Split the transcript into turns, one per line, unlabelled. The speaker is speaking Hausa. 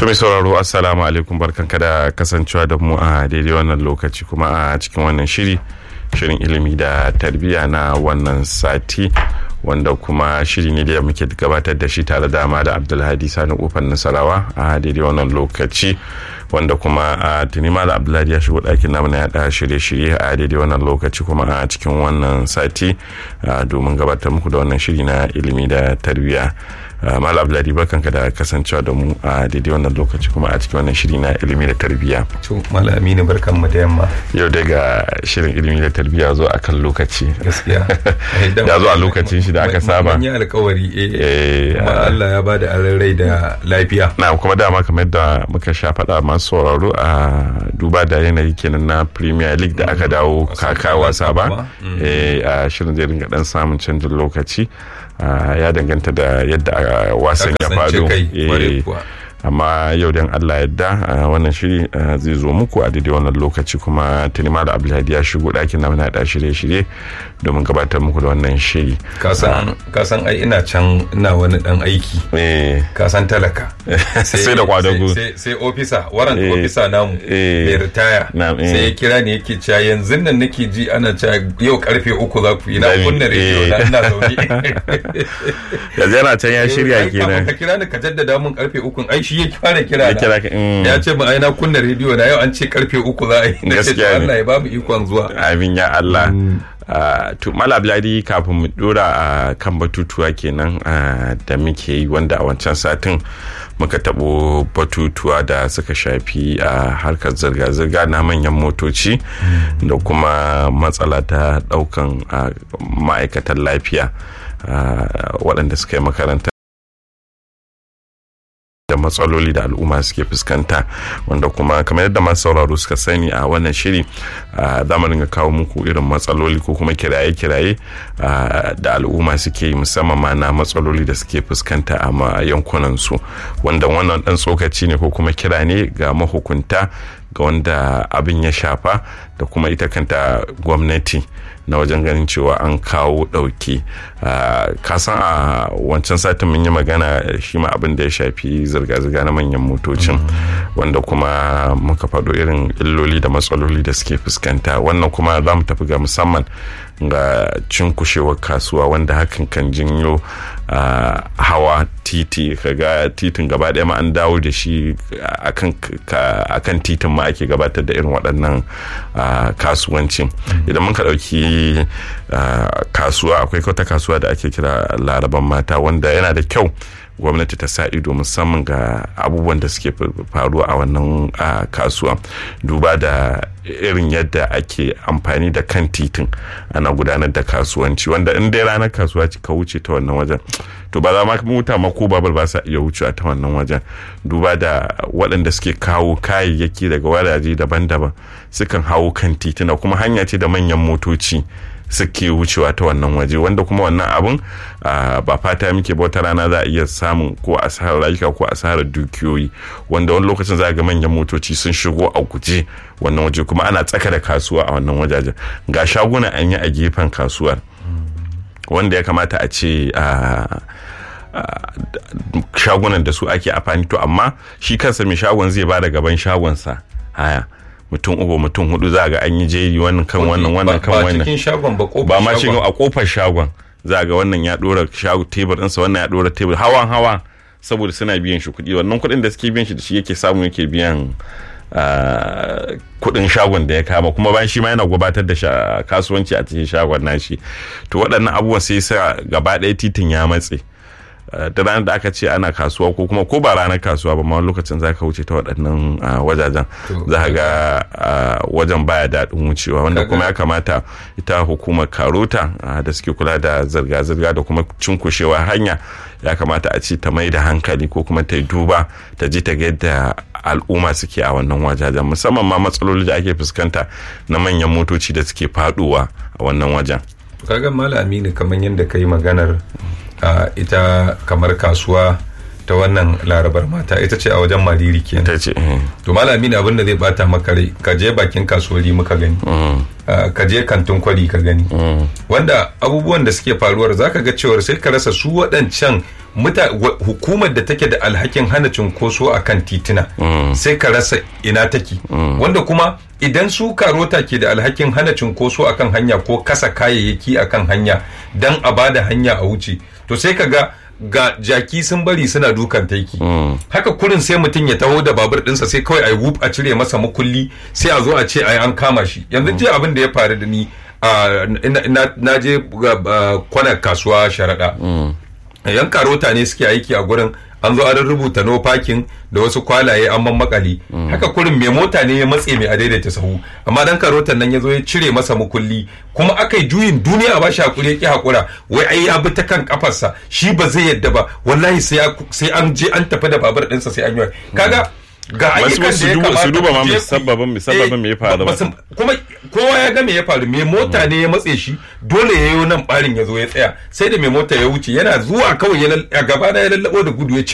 To mai sauraro assalamu alaikum barkanka da kasancewa da mu a daidai wannan lokaci kuma a cikin wannan shiri shirin ilimi da tarbiyya na wannan sati wanda kuma shiri ne da muke gabatar da shi tare da da abdulhadi sani kofar nasarawa a daidai wannan lokaci wanda kuma a tuni da abdulhadi ya shigo ɗakin namu na yaɗa shirye-shirye a daidai wannan lokaci kuma a cikin wannan sati domin gabatar muku da wannan shiri na ilimi da tarbiyya Malam Abdullahi barkanka da kasancewa da mu a daidai wannan lokaci kuma a cikin wannan shiri na ilimi da tarbiyya.
To Malam Aminu barkan mu da yamma.
Yau daga shirin ilimi da tarbiyya zo a kan lokaci.
Gaskiya.
Ya zo a lokacin shi da aka saba.
Mun yi alkawari eh kuma Allah ya bada rai da lafiya.
Na kuma dama kamar yadda muka sha faɗa masu sauraro a duba da yanayi kenan na Premier League da aka dawo kaka wasa ba. a shirin zai ringa dan samun canjin lokaci. ya danganta da yadda wasan ya faru amma yau dan Allah yadda wannan shiri zai zo muku a daidai wannan lokaci kuma tuni da abdulhadi ya shigo ɗakin na muna da shirye-shirye domin gabatar muku da wannan shiri
kasan ai ina can ina wani dan aiki kasan talaka
sai da kwadago
sai ofisa warrant ofisa namu mai ritaya sai ya kira ne yake cewa yanzu nan nake ji ana cewa yau karfe uku za ku yi na kunna rediyo na ina zaune
yanzu yana can ya shirya kenan
ka kira ni ka jaddada mun karfe uku ai shi ya fara kira na ya ce mu ai na kunna rediyo na yau an ce karfe uku za a yi na ce Allah ya ba mu ikon zuwa
amin ya Allah to mala bladi kafin mu dora a kan batutuwa kenan da muke yi wanda a wancan satin muka tabo batutuwa da suka shafi a harkar zirga-zirga na manyan motoci da kuma matsala ta daukan ma'aikatan lafiya waɗanda suka yi makaranta da matsaloli da al'umma suke fuskanta wanda kuma kamar yadda masu sauraro suka sani a wannan shiri za mu ringa kawo muku irin matsaloli ko kuma kiraye-kiraye da al'umma suke yi musamman ma na matsaloli da suke fuskanta a yankunan su wanda wannan dan tsokaci ne ko kuma kira ne ga mahukunta ga wanda abin ya shafa da kuma ita kanta gwamnati na wajen ganin cewa an kawo ɗauki kasan a wancan satin mun yi magana shi ma abin da ya shafi zirga-zirga na manyan motocin wanda kuma muka faɗo irin illoli da matsaloli da suke fuskanta wannan kuma za mu tafi ga musamman ga cinkushewar kasuwa wanda hakan kan jinyo hawa titi kaga titin gaba ɗaya ma an dawo da shi akan titin ma ake gabatar da irin waɗannan kasuwancin idan muka ɗauki kasuwa akwai wata kasuwa da ake kira laraban mata wanda yana da kyau gwamnati ta sa ido musamman ga abubuwan da suke faruwa a wannan kasuwa duba da irin yadda ake amfani da kan titin ana gudanar da kasuwanci wanda in dai ranar kasuwa ka wuce ta wannan wajen to ba za ma mota ma ko babal ba sa iya wucewa ta wannan wajen duba da waɗanda suke kawo kayayyaki daga wadaje daban-daban sukan hawo kan titina kuma hanya ce da manyan motoci suke wucewa ta wannan waje wanda kuma wannan abun ba fata muke ba wata rana za a iya samun ko asarar rayuka ko asarar dukiyoyi wanda wani lokacin za ga manyan motoci sun shigo a guje wannan waje kuma ana tsaka da kasuwa a wannan wajajen ga shaguna an yi a gefen kasuwar wanda ya kamata a ce shagunan da su ake amfani to amma shi kansa mai shagon zai ba da gaban shagonsa haya mutum uku mutum hudu za ga an yi jeri wannan kan wannan wannan kan wannan
ba cikin shagon ba kofar
ba ma shi a kofar shagon za ga wannan ya dora shago tebur ɗinsa wannan ya dora tebur hawan hawa saboda suna biyan shi kuɗi wannan kuɗin da suke biyan shi da shi yake samu yake biyan kuɗin shagon da ya kama kuma bayan shi ma yana gabatar da kasuwanci a cikin shagon nashi to waɗannan abubuwan sai sa gaba ɗaya titin ya matse da ranar da aka ce ana kasuwa ko kuma ko ba ranar kasuwa ba ma lokacin za ka wuce ta waɗannan wajajen za ka ga wajen baya daɗin wucewa wanda kuma ya kamata ita hukumar karota da suke kula da zirga-zirga da kuma cinkushewa hanya ya kamata a ce ta mai da hankali ko kuma ta yi duba ta ji ta ga yadda al'umma suke a wannan wajajen musamman ma matsaloli da ake fuskanta na manyan motoci da suke faduwa a wannan wajen
kaga mala aminu kamar yadda ka yi maganar Uh, ita kamar kasuwa ta wannan larabar mata ita ce a wajen mariri kenan
ta ce
to malami ne abinda zai bata maka rai ka je bakin kasuwari muka gani uh, ka je kantin kwari ka gani wanda abubuwan da suke faruwar zaka ga cewar sai ka rasa su waɗancan hukumar da take da alhakin hana cunkoso a kan titina sai ka rasa ina take wanda kuma idan su karota ke da alhakin hana cunkoso a kan hanya ko kasa kayayyaki a kan hanya don a bada hanya a wuce to sai ka ga ga jaki sun bari suna dukan taiki haka kurin sai mutum ya taho da babur dinsa sai kawai a yi wuf a cire masa makulli sai a zo a ce ai an kama shi yanzu jiya abin da ya faru da ni na je kwanar kasuwa sharaɗa yan karota ne suke aiki a gurin an zo an rubuta no parking da wasu kwalaye an makali haka kurin mai mota ne ya matse mai adaidaita sahu amma dan karotan nan ya zo ya cire masa mukulli kuma aka yi juyin duniya ba shi hakuri ya ki hakura wai ai ya bi ta kan kafarsa shi ba zai yadda ba wallahi sai an je an tafi da babur ɗinsa sai an yi kaga ga ayyukan da ya kamata
su duba ma musabbabin musabbabin me ya faru ba
kuma kowa ya ga me ya faru me mota ne ya matse shi dole ya yi nan barin ya zo ya tsaya sai da mai mota ya wuce yana zuwa kawai ya gaba ya lallabo da gudu ya